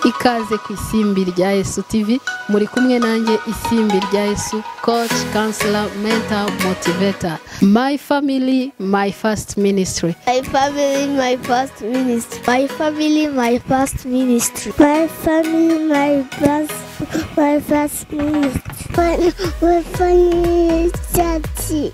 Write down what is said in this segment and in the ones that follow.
ikaze ku isimbi rya Yesu TV muri kumwe nanjye isimbi rya Yesu coach counselor mentor motivator my family my first ministry My family, my first ministry. My family, my first ministry. My family, my first, my first ministry. My, my family, church.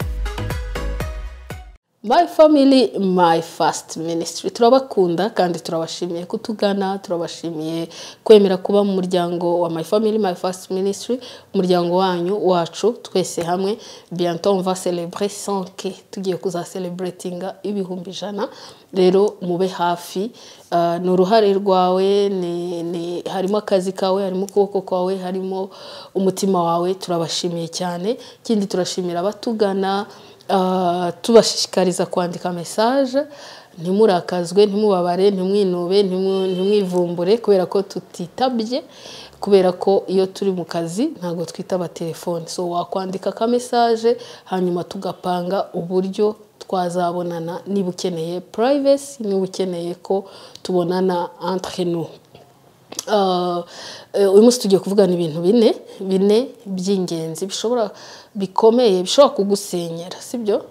My family my first ministry turabakunda kandi turabashimiye kutugana turabashimiye kwemera kuba mu muryango wa my family my first ministry umuryango wanyu wacu twese hamwe bientôt on va célébrer 100k tugiye kuzaselebratinga ibihumbi ijana rero mube hafi Uh, ni uruhare rwawe ni, ni, harimo akazi kawe harimo ukuboko kwawe harimo umutima wawe turabashimiye cyane ikindi turashimira abatugana Ah, tubashishikariza kwandika mesaje ntimurakazwe ntimubabare ntimwinube ntimu- ntimwivumbure kubera ko tutitabye kubera ko iyo turi mu kazi ntabwo twitaba telefone so wakwandika ka mesaje hanyuma tugapanga uburyo twazabonana niba ukeneye privacy niba ukeneye ko tubonana entre nous Uh, eh, uyu munsi tugiye kuvugana ibintu bine bine by'ingenzi bishobora bikomeye bishobora kugusenyera sibyo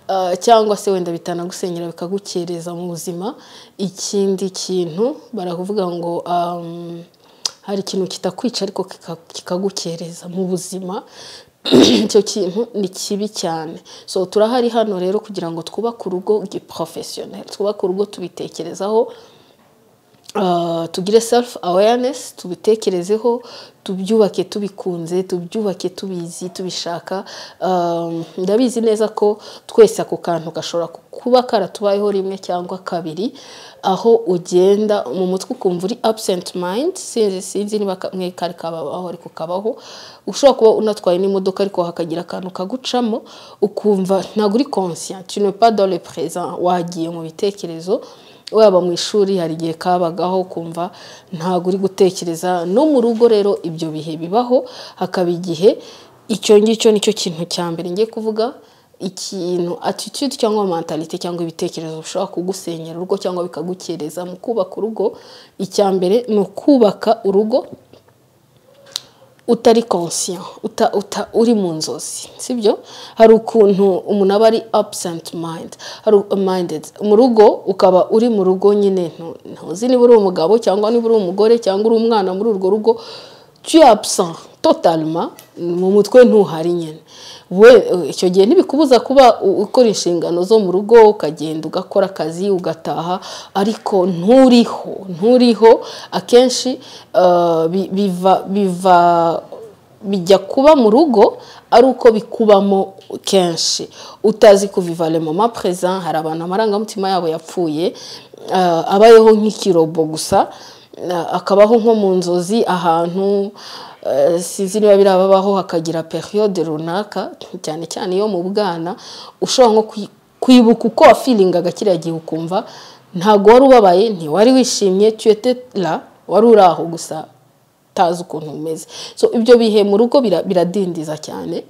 Uh, cyangwa se wenda bitanagusenyera bikagukereza mu buzima ikindi kintu barakuvuga ngo um, hari ikintu kitakwica ariko kika- kikagukereza mu buzima icyo kintu ni kibi cyane so turahari hano rero kugira ngo twubake urugo giporofesiyoneri twubake urugo tubitekerezaho Uh, tugire self awareness tubitekerezeho tubyubake tubikunze tubyubake tubizi tubishaka Um, ndabizi neza ko twese ako kantu gashobora ku- kuba karatubayeho rimwe cyangwa kabiri aho ugenda mu mutwe ukumva uri absent mind sinzi sinzi niba ka- mwe kari kabaho ariko kabaho ushobora kuba unatwaye n'imodoka ariko hakagira akantu kagucamo ukumva ntabwo uri conscient tu ne pas dans le présent wagiye mu bitekerezo waba mu ishuri hari igihe kabagaho kumva ntabwo uri gutekereza no mu rugo rero ibyo bihe bibaho hakaba igihe icyo ngicyo nicyo kintu cya mbere ngiye kuvuga ikintu attitude cyangwa mentalite cyangwa ibitekerezo bishobora kugusenyera urugo cyangwa bikagukereza mu kubaka urugo icya mbere ni ukubaka urugo utari conscient uta, uta, uri mu nzozi sibyo hari ukuntu umuntu aba ari absent mind hari u- minded mu rugo ukaba uri mu rugo nyine ntu- ntuzi niba uri umugabo cyangwa niba uri umugore cyangwa uri umwana muri urwo rugo tu es absent totalement mu mutwe ntuhari nyine we eh, icyo gihe ntibikubuza kuba u- ukora inshingano zo mu rugo ukagenda ugakora akazi ugataha ariko nturiho nturiho akenshi eh, bi- biva biva bijya kuba mu rugo ari uko bikubamo kenshi utazi kuviva le moment présent hari abantu amarangamutima yabo yapfuye eh, abayeho nk'ikirobo gusa eh, akabaho nko mu nzozi ahantu eh, sinzi niba birababaho hakagira periyode runaka cyane cyane iyo mu bwana ushobora nko kwi- kwibuka uko wafiringaga kiriya gihe ukumva ntabwo wari ubabaye ntiwari wishimye tuyete la wari uri aho gusa utazi ukuntu umeze so ibyo bihe mu rugo bira- biradindiza cyane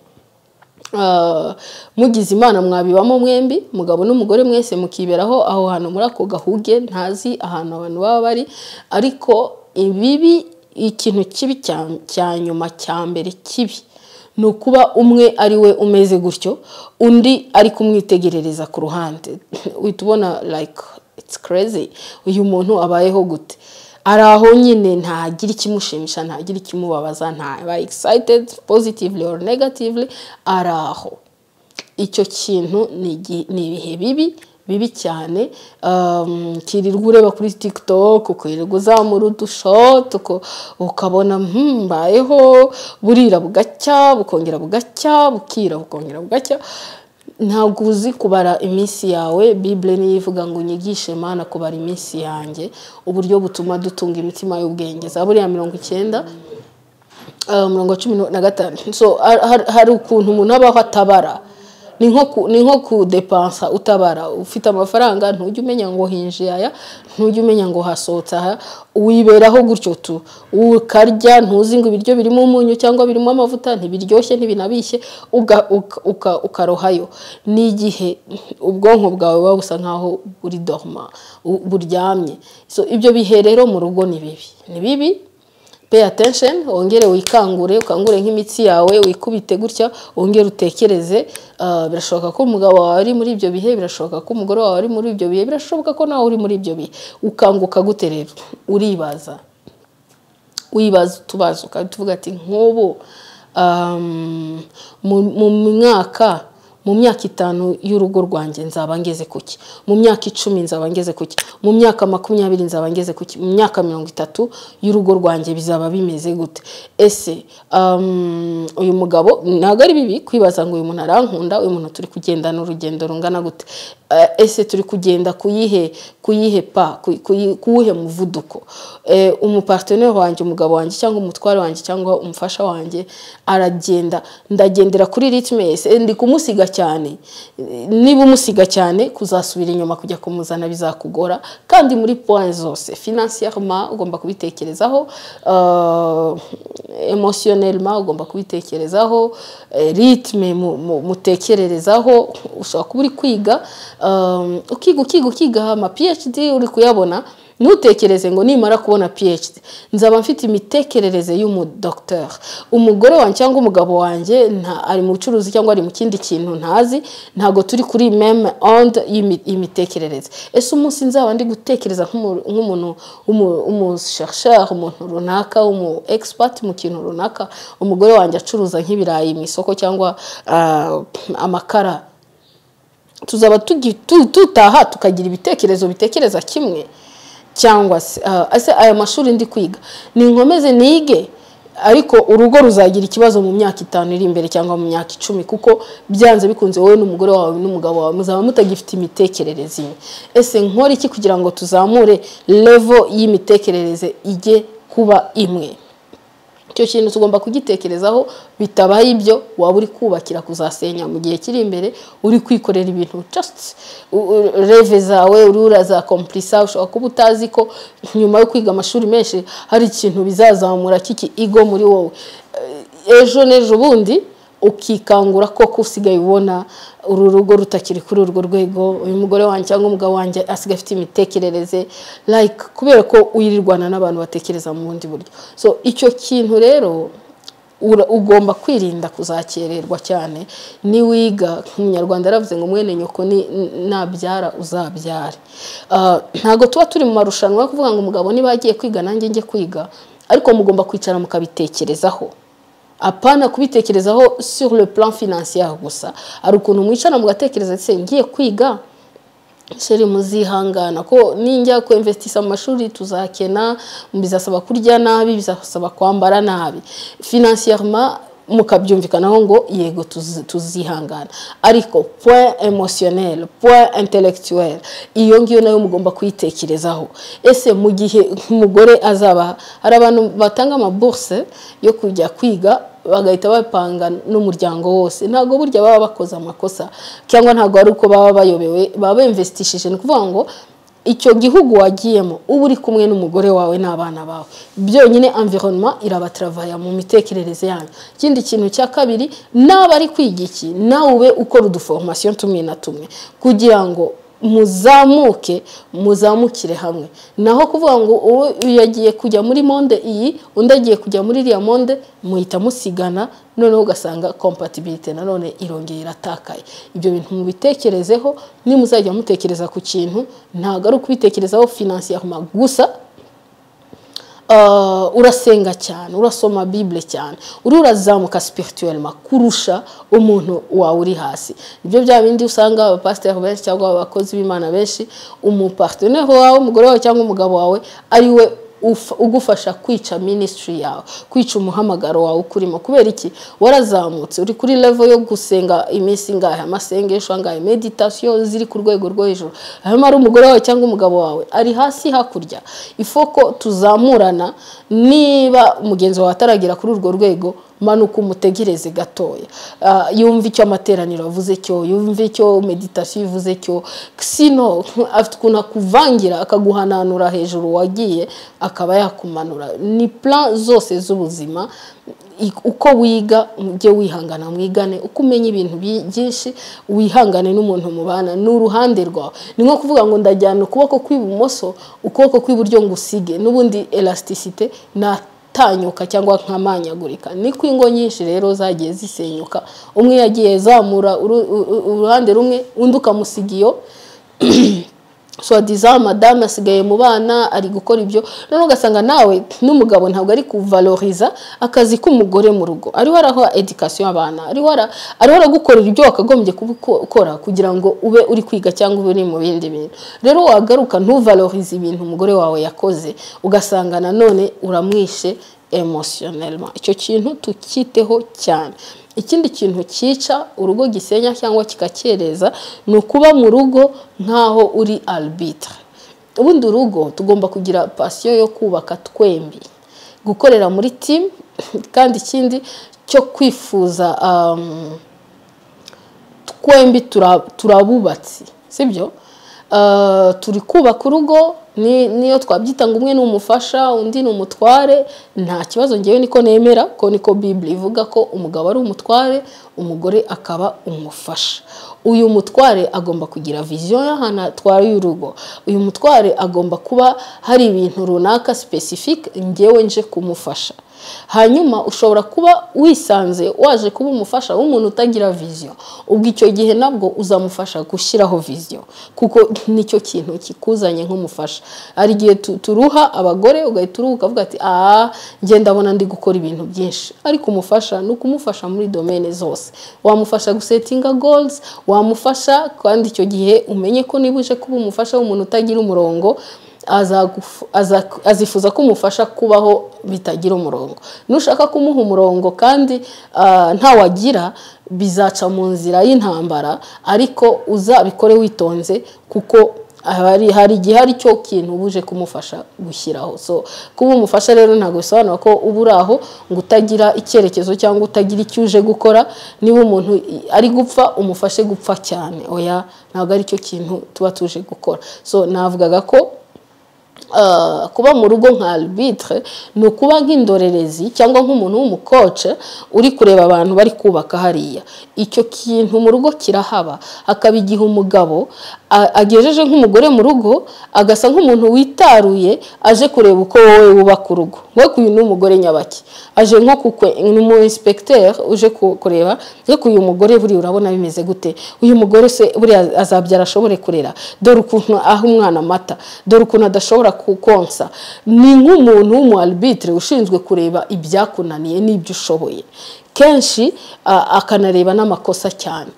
Ah, mugize imana mwabibamo mwembi mugabo n'umugore mwese mukiberaho aho hantu muri ako gahuge ntazi ahantu abantu baba bari ariko ibibi ikintu kibi cya- cya nyuma cya mbere kibi ni ukuba umwe ari we umeze gutyo undi ari kumwitegerereza ku ruhande uhita ubona like it's crazy uyu muntu abayeho gute ari aho nyine ntagira ikimushimisha ntagira ikimubabaza ntaba excited positively or negatively ari aho icyo kintu ni igi- ni ibihe bibi bibi cyane um, ukirirwa ureba kuri tiktok ukirirwa uzamura udushoti uko- ukabona "Hmm, mbayeho burira bugacya bukongera bugacya bukira bukongera bugacya ntabwo uzi kubara iminsi yawe bibure niyo ivuga ngo unyigishe mana kubara iminsi yanjye uburyo butuma dutunga imitima y'ubwenge za buriya mirongo icyenda Uh, mirongo cumi na gatanu so har- har- hari ukuntu umuntu abaho atabara ni nko ku- ni nko kudepansa utabara ufite amafaranga ntujya umenya ngo hinjiye aya ntujya umenya ngo hasohotse aha wiberaho gutyo tu ukarya ntuzi ngo ibiryo birimo umunyu cyangwa birimo amavuta ntibiryoshye ntibinabishye uga- uka- uka- ukarohayo ni igihe ubwonko bwawe buba busa nkaho buri dorma bu- buryamye So, ibyo bihe rero mu rugo ni bibi ni bibi pay attention wongere wikangure ukangure nk'imitsi yawe wikubite gutya wongere utekereze Ah, birashoboka ko umugabo wawe ari muri ibyo bihe birashoboka ko umugore wawe ari muri ibyo bihe birashoboka ko nawe uri muri ibyo bihe ukanguka gute rero uribaza wibaza utubazo ukaba tuvuga ati nk'ubu um, mu- mu mwaka mu myaka itanu y'urugo rwanjye nzaba ngeze kuki mu myaka icumi nzaba ngeze kuki mu myaka makumyabiri nzaba ngeze kuki mu myaka mirongo itatu y'urugo rwanjye bizaba bimeze gute ese um, uyu mugabo ntabwo ari bibi kwibaza ngo uyu muntu arankunda uyu muntu turi kugendana urugendo rungana gute Eh, ese turi kugenda kuyihe kuyihe pa ku- kuyi- kuwuhe muvuduko Eh, umuparteneri wanjye umugabo wanjye cyangwa umutware wanjye cyangwa umufasha wanjye aragenda ndagendera kuri ritme ye. Se ndi kumusiga cyane Eh, niba umusiga cyane kuzasubira inyuma kujya kumuzana bizakugora kandi muri point zose financièrement ugomba kubitekerezaho uh, emotionnellement ugomba kubitekerezaho eh, ritme mu- mu- mutekererezaho ushobora kuba uri kwiga um, ukiga ukiga ukiga ama PhD uri kuyabona ntutekereze ngo nimara kubona PhD nzaba mfite imitekerereze y'umudocteur umugore wanjye cyangwa umugabo wanjye nta ari mu bucuruzi cyangwa ari mu kindi kintu ntazi ntago turi kuri meme onde y'imi- y'imitekerereze ese umunsi nzaba ndi gutekereza nk'umu- nk'umuntu umushersheur umuntu runaka umu expert mu kintu runaka umugore wanjye acuruza nk'ibirayi mu isoko cyangwa ah, amakara tuzaba tugi- tu- tutaha tukagira ibitekerezo bitekereza kimwe cyangwa se ah, ese aya mashuri ndi kwiga ninkomeze nige ariko urugo ruzagira ikibazo mu myaka itanu iri imbere cyangwa mu myaka icumi kuko byanze bikunze wowe n'umugore wawe n'umugabo wawe muzaba mutagifite imitekerereze imwe ese nkora iki kugira ngo tuzamure level y'imitekerereze ijye kuba imwe icyo kintu tugomba kugitekerezaho bitabaye ibyo waba uri kubakira kuzasenya mu gihe kiri imbere uri kwikorera ibintu just u- u- reve zawe urura za komplisa ushobora kuba utazi ko nyuma yo kwiga amashuri menshi hari ikintu bizazamura kiki igo muri wowe Eh, ejo n'ejo bundi ukikangura koko usigaye ubona uru rugo rutakiri kuri urwo rwego uyu mugore wanjye cyangwa umugabo wanjye asigaye afite imitekerereze like kubera ko wirirwana n'abantu batekereza mu bundi buryo so icyo kintu rero ura- ugomba kwirinda kuzakererwa cyane niwiga umunyarwanda yaravuze ngo mwene nyoko ni- nabyara uzabyare Ah, ntabwo tuba turi mu marushanwa yo kuvuga ngo umugabo niba yagiye kwiga nanjye njye kwiga ariko mugomba kwicara mukabitekerezaho apana kubitekerezaho sur le plan financier gusa hari ukuntu mwicara mugatekereza ese ngiye kwiga sheri muzihangana ko ninjya ku investisa mu mashuri tuzakena bizasaba kurya nabi bizasaba kwambara nabi financièrement mukabyumvikanaho ngo yego tuzi- tuzihangana ariko point emotionnel point intellectuel iyo ngiyo nayo mugomba kuyitekerezaho ese mu gihe umugore azaba hari abantu batanga amaburse yo kujya kwiga bagahita bapanga n'umuryango wose ntabwo burya baba bakoze amakosa cyangwa ntabwo ari uko baba bayobewe baba bemvesitishije ni ukuvuga ngo icyo gihugu wagiyemo uba uri kumwe n'umugore wawe n'abana bawe byonyine environnement irabataravaye mu mitekerereze yanyu ikindi kintu cya kabiri nawe ari kwiga iki nawe ube ukora uduforomasiyo tumwe na tumwe kugira ngo muzamuke muzamukire hamwe naho kuvuga ngo uwo yagiye kujya muri monde iyi undi agiye kujya muri iriya monde muhita musigana noneho ugasanga kompatibilite nanone irongeye iratakaye ibyo bintu mubitekerezeho nimuzajya mutekereza ku kintu ntabwo ari ukubitekerezaho finansiyama gusa Uh, urasenga cyane urasoma bibule cyane uri urazamuka spirituellement kurusha umuntu wawe uri hasi nibyo bya bindi usanga abapasiteri benshi cyangwa abakozi b'imana benshi umuparteneri wawe umugore wawe cyangwa umugabo wawe ari we uf- ugufasha kwica ministry yawe kwica umuhamagaro wawe ukurimo kubera iki warazamutse uri kuri level yo gusenga iminsi ingahe amasengesho angahe meditation ziri ku rwego rwo hejuru hanyuma ari umugore wawe cyangwa umugabo wawe ari hasi hakurya ifoko tuzamurana niba mugenzi wawe ataragera kuri urwo rwego manuka umutegereze gatoya Ah, yumve icyo amateraniro avuze cyo yumve icyo meditasiyo ivuze cyo sino afite ukuntu akuvangira akaguhananura hejuru wagiye akaba yakumanura ni plan zose z'ubuzima i- uko wiga ujye wihangana mwigane uko umenya ibintu bi- byinshi wihangane n'umuntu mubana ni uruhande rwawe ni nko kuvuga ngo ndajyana ukuboko kw'ibumoso ukuboko kw'iburyo ngo usige n'ubundi elasticite na tanyuka cyangwa nkamanyagurika niko ingo nyinshi rero zagiye zisenyuka umwe yagiye zamura uru- u- u- uruhande rumwe undi ukamusiga iyo swadiza madame asigaye mu bana ari gukora ibyo noneho ugasanga nawe n'umugabo ntabwo ari kuvaloriza akazi k'umugore mu rugo ariho araha edikasiyo abana ariho ara- ariho aragukorera ibyo wakagombye gukora kugira ngo ube uri kwiga cyangwa ube uri mu bindi bintu rero wagaruka ntuvalorize ibintu umugore wawe yakoze ugasanga nanone uramwishe emotionellement icyo kintu tukiteho cyane ikindi kintu cyica urugo gisenya cyangwa kikakereza ni ukuba mu rugo nk'aho uri arbitre ubundi urugo tugomba kugira pasiyo yo kubaka twembi gukorera muri timu kandi ikindi cyo kwifuza um, twembi tura- turabubatsi sibyo Uh, turi kubaka urugo ni- niyo twabyita ngo umwe ni umufasha undi ni umutware nta kibazo ngewe niko nemera ko niko bibiri ivuga ko umugabo ari umutware umugore akaba umufasha uyu mutware agomba kugira viziyo y'ahantu atwara y'urugo uyu mutware agomba kuba hari ibintu runaka specific ngewe nje kumufasha hanyuma ushobora kuba wisanze waje kuba umufasha w'umuntu utagira viziyo ubwo icyo gihe nabwo uzamufasha gushyiraho viziyo kuko nicyo kintu kikuzanye nk'umufasha hari igihe tu- turuha abagore ugahita uruhuka ukavuga ati aha njye ndabona ndi gukora ibintu byinshi ariko umufasha ni ukumufasha muri domene zose wamufasha gusetinga goals wamufasha kandi icyo gihe umenye ko niba uje kuba umufasha w'umuntu utagira umurongo azagufu- aza- azifuza ko umufasha kubaho bitagira umurongo nushaka kumuha umurongo kandi ah, ntawagira bizaca mu nzira y'intambara ariko uzabikore witonze kuko hari hari igihe ari cyo kintu uba uje kumufasha gushyiraho so kuba umufasha rero ntabwo bisobanura ko uba uri aho ngo utagira icyerekezo cyangwa utagira icyo uje gukora niba umuntu i- ari gupfa umufashe gupfa cyane oya ntabwo ari cyo kintu tuba tuje gukora so navugaga ko Uh, kuba mu rugo nka arbitre ni ukuba nk'indorerezi cyangwa nk'umuntu w'umukoce uri kureba abantu bari kubaka hariya icyo kintu mu rugo kirahaba hakaba igihe umugabo a- agejeje nk'umugore mu rugo agasa nk'umuntu witaruye aje kureba uko wowe wubaka urugo we uyu ni umugore nyabaki aje nko kukwe ni umu inspecteur uje ku- kureba reka uyu mugore buriya urabona bimeze gute uyu mugore se buriya azabyara ashobore kurera dore ukuntu aha umwana amata dore ukuntu adashobora kukonsa ni nk'umuntu w'umu arbitre ushinzwe kureba ibyakunaniye n'ibyo ushoboye kenshi a- akanareba n'amakosa cyane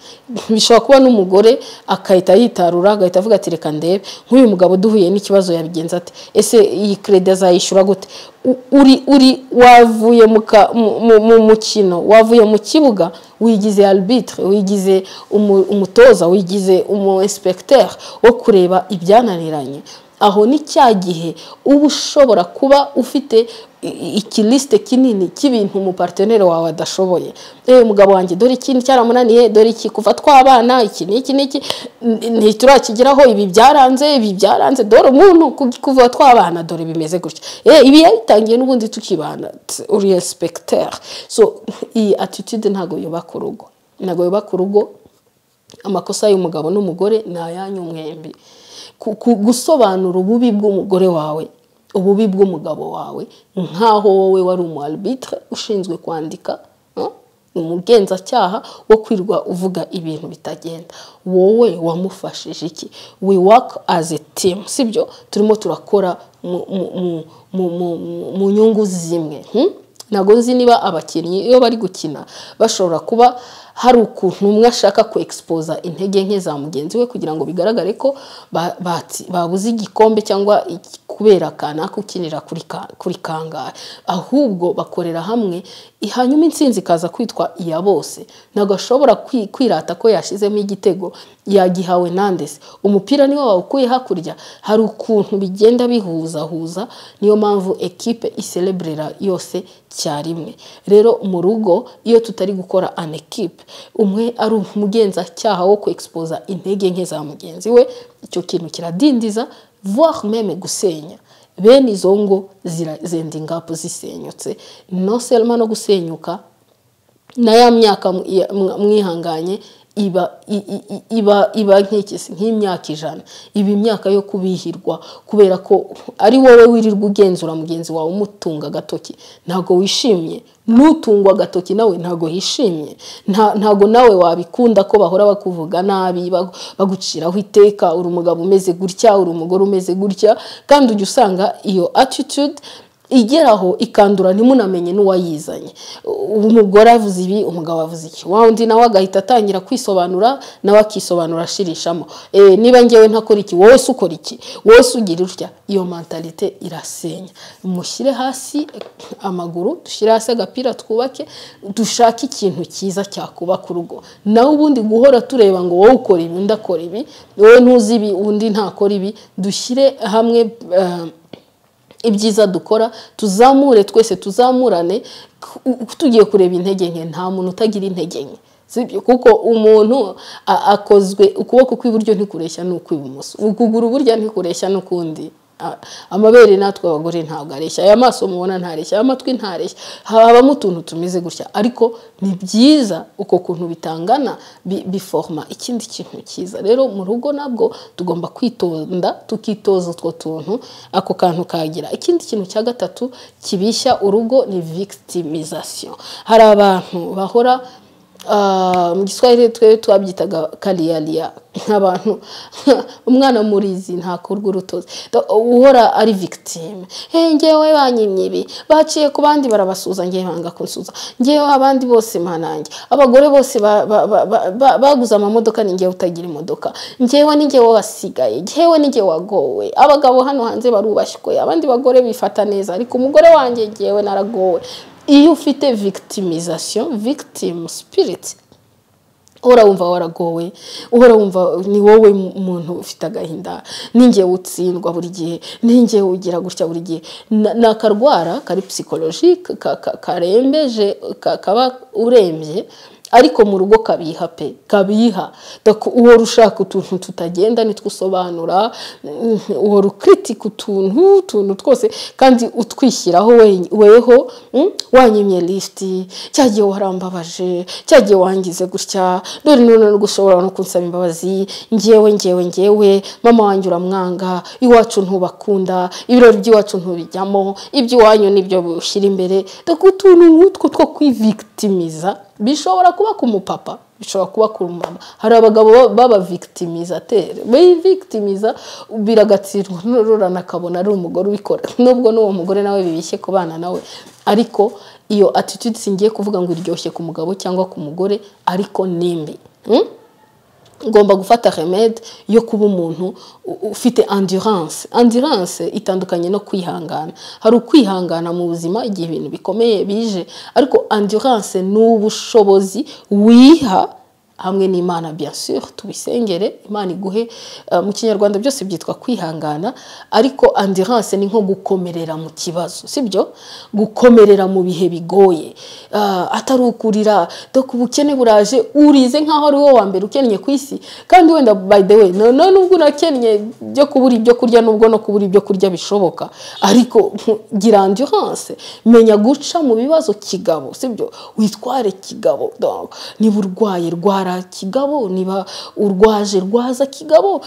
bishobora kuba n'umugore akahita yitarura agahita avuga ati reka ndebe nk'uyu mugabo duhuye n'ikibazo yabigenza ate ese iyi keredi azayishyura gute U- uri uri wavuye mu ka- mu- mu- mu mukino wavuye mu kibuga wigize arbitre wigize umu- umutoza wigize umu inspecteur wo kureba ibyananiranye aho ni cya gihe uba ushobora kuba ufite i- ikilisite kinini cy'ibintu umuparteneri wawe adashoboye ewe mugabo wanjye dore ikintu cyaramunaniye dore iki kuva twabana iki n'iki n'iki n- ntiturakigeraho ibi byaranze ibi byaranze dore umuntu ku- kuva twabana dore bimeze gutya Eh, ibi yabitangiye n'ubundi tukibana t- uri inspecteur so iyi attitude ntabwo yubaka urugo ntabwo yubaka urugo amakosa y'umugabo n'umugore ni ayanyu mwembi Ku- ku- gusobanura ububi bw'umugore wawe ububi bw'umugabo wawe nk'aho wowe wari umu arbitre ushinzwe kwandika eh, umugenzacyaha wo kwirwa uvuga ibintu bitagenda wowe wamufashije iki we work as a team sibyo turimo turakora mu- mu- mu- mu- mu- mu- mu nyungu zimwe hmm? ntabwo nzi niba abakinnyi iyo bari gukina bashobora kuba hari ukuntu umwe ashaka ku egisipoza intege nke za mugenzi we kugira ngo bigaragare ko ba- batsi- babuze igikombe cyangwa iki- kubera kanaka ukinira kuri ka- kuri kangahe ahubwo bakorera hamwe hanyuma intsinzi ikaza kwitwa iya bose ntabwo ashobora kwi- kwirata ko yashyizemo igitego yagihawe nandese umupira niwe wawukuye hakurya hari ukuntu bigenda bihuzahuza niyo mpamvu ekipe isereburera yose icyarimwe rero mu rugo iyo tutari gukora an ekipe umwe ari umugenzacyaha wo kwexpoza intege nke za mugenzi we icyo kintu kiradindiza voir meme gusenya bene izo ngo zira- zenda ingapu zisenyutse no selma no gusenyuka na ya myaka mu- iya- mwa- mwihanganye iba i- i- i- iba iba nk'ikisi nk'imyaka ijana iba imyaka yo kubihirwa kubera ko ari wowe wirirwa ugenzura mugenzi wawe umutunga agatoki ntabwo wishimye n'utungwa agatoki nawe ntabwo yishimye Nta- ntabwo nawe wabikunda ko bahora bakuvuga nabi bagu- baguciraho iteka uri umugabo umeze gutya uri umugore umeze gutya kandi ujya usanga iyo attitude igeraho ikandura ntimunamenye n'uwayizanye umugore avuze ibi umugabo avuze iki wa undi nawe agahita atangira kwisobanura nawe akisobanura ashirishamo Eh, niba ngewe ntakora iki wowe se ukora iki wowe se ugira utya iyo mentalite irasenya mushyire hasi amaguru dushyire hasi agapira twubake dushake ikintu cyiza cyakubaka urugo nawe ubundi guhora tureba ngo wowe ukora ibi undi akora ibi wowe ntuzi ibi undi ntakora ibi dushyire hamwe eh, ibyiza dukora tuzamure twese tuzamurane ku- tugiye kureba intege nke nta muntu utagira intege nke sibyo kuko umuntu a- akozwe ukuboko kw'iburyo ntikureshya n'ukw'ibumoso ukuguru burya ntikureshya n'ukundi A- amabere natwe abagore ntabwo areshya aya maso mubona ntareshya aya matwi ntareshya habamo utuntu tumeze gutya ariko ni byiza uko kuntu bitangana bi- biforma ikindi kintu cyiza rero mu rugo nabwo tugomba kwitonda tukitoza utwo tuntu ako kantu kagira ikindi kintu cya gatatu kibishya urugo ni victimization hari abantu bahora ah, mu giswahili twebwe twabyitaga kariyariya nk'abantu umwana murizi ntakurwa urutozi Da- uhora ari victime hey, ngewe banyimye ibi baciye ku bandi barabasuza ngewe banga kunsuza ngewe abandi bose manange abagore bose ba- ba- ba- ba- ba- baguze amamodoka ni ngewe utagira imodoka ngewe ni ngewe wasigaye ngewe ni ngewe wagowe abagabo hano hanze barubashywe abandi bagore bifata neza ariko umugore wanjye ngewe naragowe iyo ufite victimization victim spirit uhora wumva waragowe uhora wumva ni wowe muntu ufite agahinda ningewe utsindwa buri gihe ningewe ugira gutya buri gihe Na- ni akarwara kari psikologike ka- ka- karembeje ka- kaba urembye ariko mu rugo kabiha pe kabiha Dako uhora ushaka utuntu tutagenda nitwo usobanura mm, uhora ukritika utuntu utuntu twose kandi utwishyiraho we- weho mm, wanyimye lisiti cyagiye warambabaje cyagiye wangize gutya dore none no gushobora no kunsaba imbabazi ngewe ngewe ngewe mama wanjye uramwanga iwacu ntubakunda ibirori by'iwacu ntubijyamo iby'iwanyu nibyo ushyira imbere Dako utuntu nk'utwo two kwivictimiza bishobora kuba ku mupapa bishobora kuba ku mama hari abagabo b'abavictimizateri bayivictimiza biragatsindwa n'ururana akabona ari umugore ubikora nubwo n'uwo mugore nawe bibishye ku bana nawe ariko iyo attitude singiye kuvuga ngo iryoshye ku mugabo cyangwa ku mugore ariko ni mbi Mm? ngomba gufata remede yo kuba umuntu u- ufite endurance endurance itandukanye no kwihangana hari ukwihangana mu buzima igihe ibintu bikomeye bije ariko endurance ni ubushobozi wiha hamwe n'imana bien sûr tubisengere imana iguhe eh, mu kinyarwanda byose byitwa kwihangana ariko endurance ni nko gukomerera mu kibazo sibyo gukomerera mu bihe bigoye Ah, atari ukurira dore ubukene buraje urize nkaho ari wowe wa mbere ukennye ku isi kandi wenda by the way no- no nubwo unakennye byo kubura ibyo kurya nubwo no kubura ibyo kurya bishoboka ariko gira endurance menya guca mu bibazo kigabo sibyo witware kigabo Donc, niba urwaye rwara kigabo niba urwaje rwaza kigabo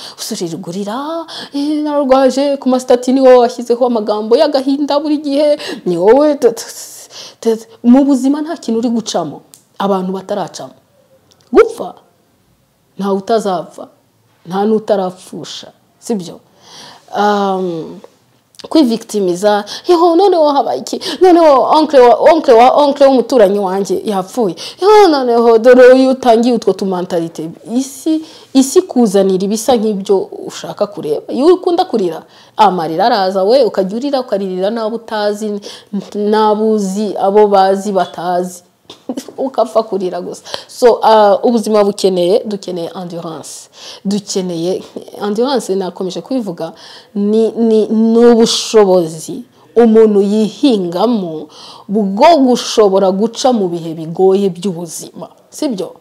usuririgurira eh, narwaje ku masitati ni wowe washyizeho amagambo y'agahinda buri gihe ni wowe t- t- t- mu buzima nta kintu uri gucamo abantu bataracamo gupfa ntawe utazapfa nta n'utarapfusha sibyo kwivictimiza yeho noneho habaye iki noneho onkle wa onkle wa onkle w'umuturanyi wanjye yapfuye yeho noneho dore uyu utangiye utwo tumantarite isi isi kuzanira ibisa nk'ibyo ushaka kureba iyo ukunda kurira amarira araza we ukajya urira ukaririra n'abo utazi n'abo uzi abo bazi batazi ukapfa kurira gusa so uh, ubuzima bukeneye dukeneye endurance dukeneye endurance nakomeje kubivuga ni, ni, ni ubushobozi umuntu yihingamo bwo gushobora guca mu bihe bigoye by'ubuzima sibyo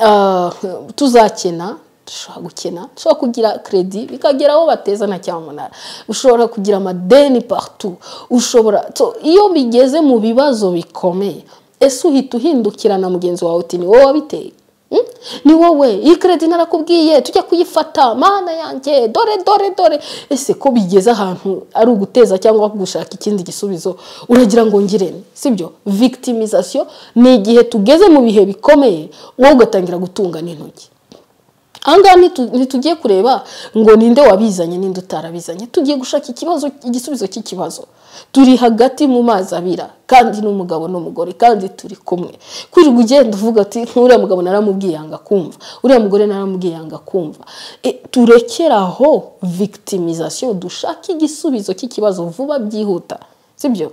uh, tuzakena dushobora gukena dushobora kugira kredi bikagera aho bateza na cyamunara ushobora kugira amadeni partout ushobora so, iyo bigeze mu bibazo bikomeye ese uhita uhindukirana mugenzi wawe uti ni wowe wabiteye ni wowe iyi keredi narakubwiye tujya kuyifata mana yanjye dore dore dore ese ko bigeze ahantu ari uguteza cyangwa gushaka ikindi gisubizo uragira ngo ngirene sibyo victimization ni igihe tugeze mu bihe bikomeye wowe ugatangira gutunga n'intoki ahangaha ntitugiye kureba ngo ninde wabizanye ninde utarabizanye tugiye gushaka ikibazo igisubizo cy'ikibazo turi hagati mu mazi abira kandi n'umugabo n'umugore kandi turi kumwe kwirirwa ugenda uvuga ati nk'uriya mugabo naramubwiye yanga kumva uriya mugore naramubwiye yanga kumva turekeraho victimization dushaka igisubizo cy'ikibazo vuba byihuta sibyo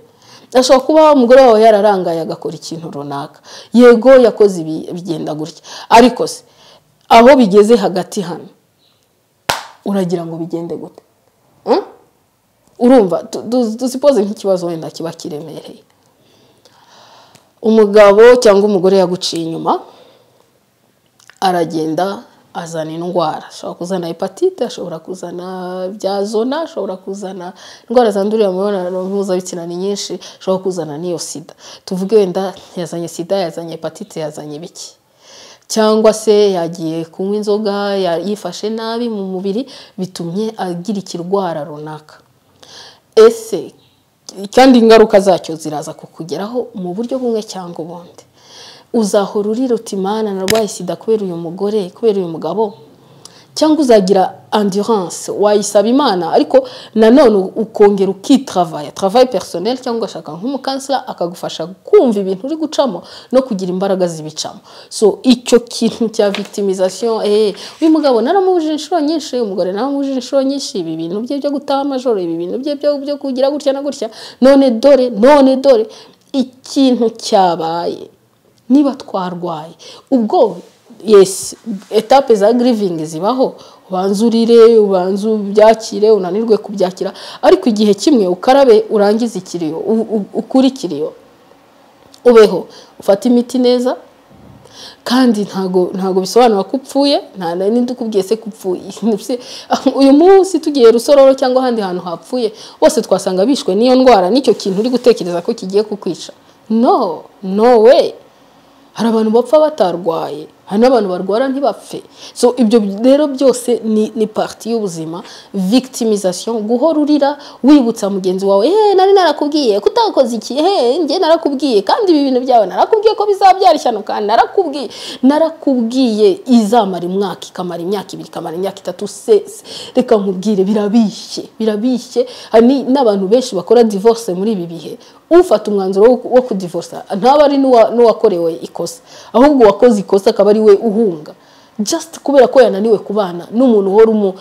ashobora kuba umugore wawe yararangaye agakora ikintu runaka yego yakoze ibi bigenda gutya ariko se aho bigeze hagati hano uragira ngo bigende gute urumva dusipoze nk'ikibazo wenda kiba kiremereye umugabo cyangwa umugore yaguciye inyuma aragenda azana indwara ashobora kuzana hepatite ashobora kuzana bya zona ashobora kuzana indwara zandurira mu mibonano mpuzabitsina ni nyinshi ashobora kuzana n'iyo sida tuvuge wenda yazanye sida yazanye hepatite yazanye biki cyangwa se yagiye kunywa inzoga yifashe nabi mu mubiri bitumye agira ikirwara runaka ese kandi ingaruka zacyo ziraza kukugeraho mu buryo bumwe cyangwa ubundi uzahora urira utimana narwaye sida kubera uyu mugore kubera uyu mugabo cyangwa uzagira endurance wayisaba imana ariko nanone ukongera ukitravaye travaye personnel cyangwa ugashaka nk'umukansila akagufasha kumva ibintu uri gucamo no kugira imbaraga zibicamo so icyo kintu cya victimization eh uyu mugabo naramubujije inshuro nyinshi uyu mugore naramubujije inshuro nyinshi ibi bintu bye byo gutaha amajoro ibi bintu bye byo kugira gutya na gutya none dore none dore ikintu cyabaye niba twarwaye ubwo yesi etape za girivingi zibaho ubanza urire ubanza ubyakire unanirwe kubyakira ariko igihe kimwe ukarabe urangize ikiriyo ukure ikiriyo ubeho ufate imiti neza kandi ntago ntago bisobanura ko upfuye nta na nindi ukubwiye se ko upfuye uyu munsi tugiye rusororo cyangwa ahandi hantu hapfuye bose twasanga bishwe n'iyo ndwara n'icyo kintu uri gutekereza ko kigiye kukwica no no we hari abantu bapfa batarwaye hari n'abantu barwara ntibapfe so ibyo rero byose ni ni pariti y'ubuzima victimization guhora urira wibutsa mugenzi wawe eee nari narakubwiye kutakoze iki eee njye narakubwiye kandi ibi bintu byawe narakubwiye ko bizabyara ishyano kandi narakubwiye narakubwiye izamara imwaka ikamara imyaka ibiri ikamara imyaka itatu se reka nkubwire birabishye birabishye hari n'abantu benshi bakora divorce muri ibi bihe ufata umwanzuro wo kudivorsa ntaba ari n'uwakorewe ikosa ahubwo uwakoze ikosa akaba ari we uhunga just kubera ko yananiwe kubana n'umuntu uhora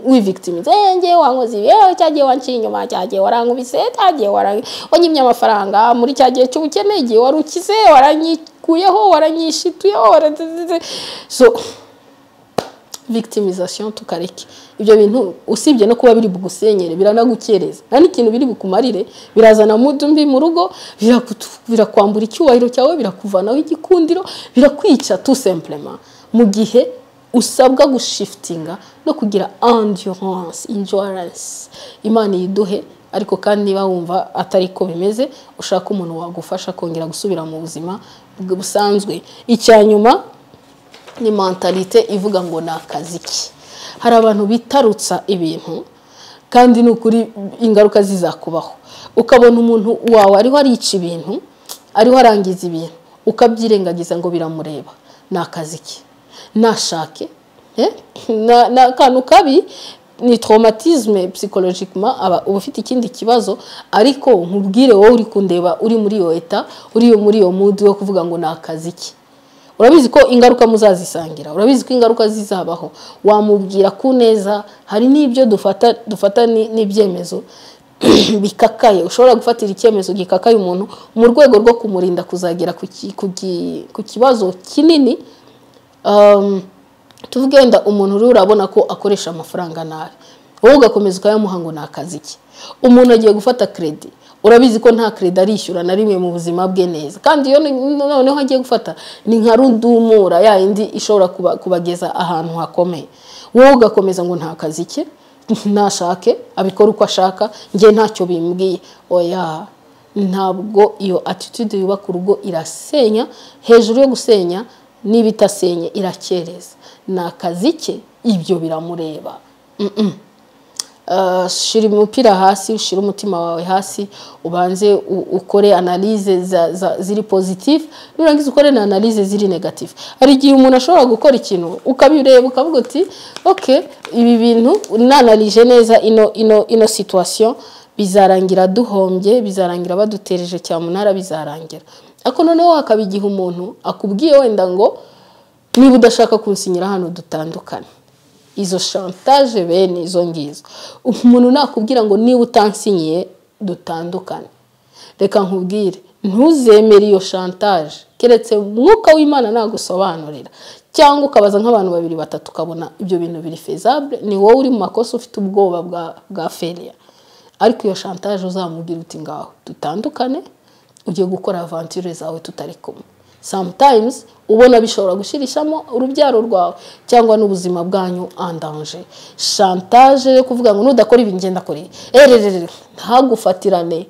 wivictimiza eee ngewe wankoze ibi eee cyagiye wanciye inyuma cyagiye warankubise cyagiye wanyimye amafaranga muri cya gihe cy'ubukene igihe wari ukize waranyikuyeho waranyishituyeho so victimization tukareke ibyo bintu usibye no kuba biri bugusenyere biranagukereza nta n'ikintu biri bukumarire birazana mudu mbi mu rugo birakwambura icyubahiro cyawe birakuvanaho igikundiro birakwica tout simplement mu gihe usabwa gushifitinga no kugira endurance endurance imana yiduhe ariko kandi niba wumva atari ko bimeze ushaka umuntu wagufasha kongera gusubira mu buzima busanzwe icya nyuma ni mentalite ivuga ngo ni akazi ki hari abantu bitarutsa ibintu kandi ni ukuri ingaruka zizakubaho ukabona umuntu wawe ariho arica ibintu ariho arangiza ibintu ukabyirengagiza ngo biramureba ni akazi ke nashake n'akantu kabi ni traumatisme psychologiquement aba uba ufite ikindi kibazo ariko nkubwire wowe uri kundeba uri muri iyo eta uri iyo muri iyo mood yo kuvuga ngo ni akazi ki urabizi ko ingaruka muzazisangira urabizi ko ingaruka zizabaho wamubwira ku neza hari n'ibyo dufata dufata ni- n'ibyemezo bikakaye ushobora gufatira icyemezo gikakaye umuntu mu rwego rwo kumurinda kuzagera ku ki- ku ki- ku kibazo kinini um, tuvuge wenda umuntu uriho urabona ko akoresha amafaranga nabi wowe ugakomeza ukayamuha ngo ni akazi ke umuntu agiye gufata kredi urabizi ko nta kredi arishyura na rimwe mu buzima bwe neza kandi iyo ni- noneho agiye gufata ni nka rudumura ya yindi ishobora kuba- kubageza ahantu hakomeye wowe ugakomeza ngo nta kazi ke nashake abikora uko ashaka njye ntacyo bimbwiye oya ntabwo iyo attitude yubaka urugo irasenya hejuru yo gusenya niba itasenye irakereza ni akazi ke ibyo biramureba Mm-mm. Uh, shira umupira hasi ushyire umutima wawe hasi ubanze u- ukore analize za- za- ziri positif nurangiza ukore na analize ziri negatif hari igihe umuntu ashobora gukora ikintu ukabireba ukavuga uti ok ibi bintu nanalije neza ino ino ino situation bizarangira duhombye bizarangira badutereje cyamunara bizarangira ariko noneho hakaba igihe umuntu akubwiye wenda ngo niba udashaka kunsinyira hano dutandukane izo shantaje bene izo ngizo umuntu nakubwira ngo niba utansinyiye dutandukane reka nkubwire ntuzemere iyo shantaje keretse umwuka w'imana nagusobanurira cyangwa ukabaza nk'abantu babiri batatu ukabona ibyo bintu biri fezabure ni wowe uri mu makosa ufite ubwoba bwa bwa feriya ariko iyo shantaje uzamubwira uti ngaho dutandukane ugiye gukora avanture zawe tutari kumwe sometimes ubona bishobora gushirishamo urubyaro rwawe cyangwa n'ubuzima bwanyu en danger chantage yo kuvuga ngo nudakora ibi ngenda kore ererere ntagufatirane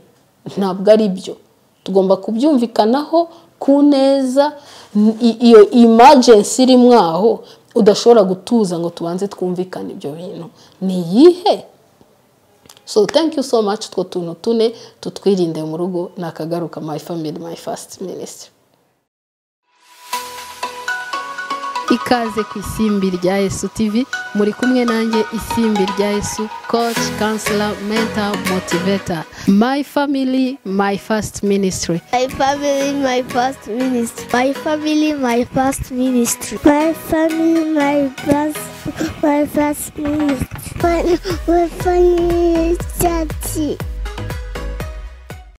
ntabwo ari byo tugomba kubyumvikanaho ku neza n- i- iyo emergency iri mwaho udashobora gutuza ngo tubanze twumvikane ibyo bintu ni iyihe so thank you so much two tuntu tune tutwirinde mu rugo ni akagaruka my family my first ministry ikaze ku isimbi rya yesu tv muri kumwe nanjye isimbi rya yesu coach counselor mentor motivator my family my first ministry My family, my first ministry. My family, my first ministry. My family, my first, my first ministry. My, my family, daddy.